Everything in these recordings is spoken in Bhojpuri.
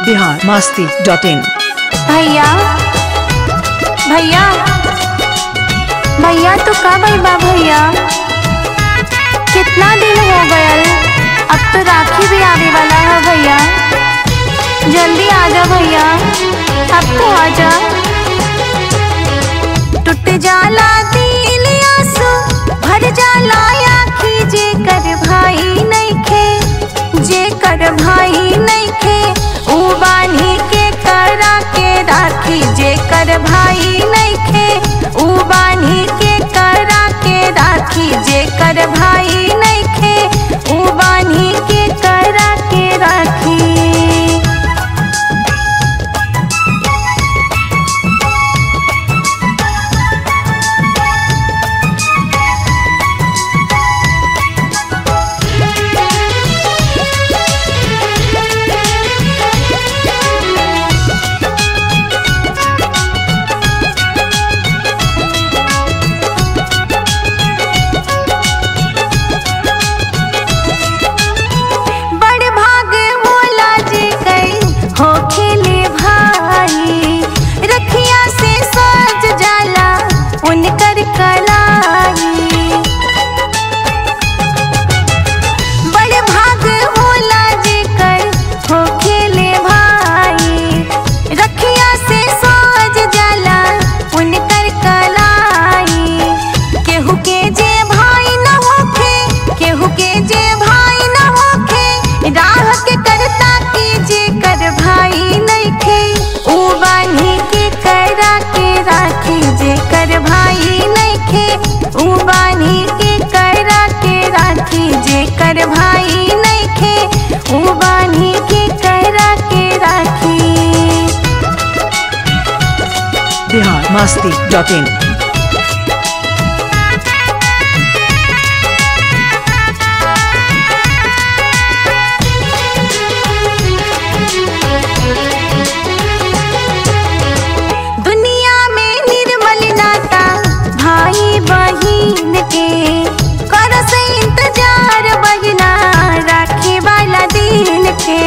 बिहार मस्ती डॉट इन भैया भैया भैया तो कब बा भैया कितना दिन हो गयल अब तो राखी भी आने वाला है भैया जल्दी आ जा भैया अब तो आ जा टूट जाला दिल आंसू भर जाला आखी जे कर भाई नइखे जे कर भाई नइखे ऊ बानी के करा के राखी जे कर भाई नइखे ऊ बानी के करा के राखी जे कर भाई नइखे ऊ बानी के करा के राखी बड़ भाग होला जे गई हो खेले भाई रखिया से सज जाला उनकर कलाई बड़ भाग होला जे कर हो खेले भाई रखिया से सज जाला उनकर कलाई केहू के जे भाई न होखे केहू के जे भाई न होखे राह के करता की जे कर भाई नइखे ऊ बानी के करा के राखी जे कर भाई नइखे ऊ बानी के करा के राखी जे कर भाई नइखे ऊ बानी के करा के राखी बिहार मस्ती डॉट इन दुनिया में निर्मल नाता भाई बहिन के करस इंतजार बहिना राखे वाला दिन के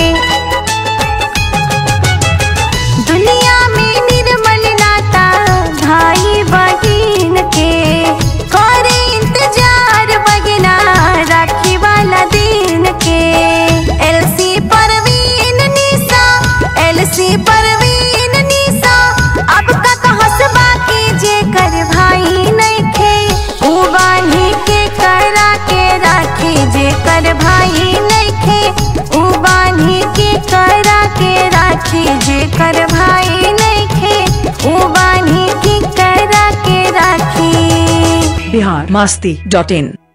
दुनिया में निर्मल नाता भाई बहिन के करे इंतजार बहिना राखे वाला दिन के एलसी परवीन निशा एलसी परवीन निशा अब का कहस बाकी जे कर भाई नइखे ऊ बानी के करा के राखे जे कर भाई नइखे ऊ बानी के करा के राखे जे कर भाई नइखे ऊ बानी के करा के राखी बिहार मस्ती डॉट इन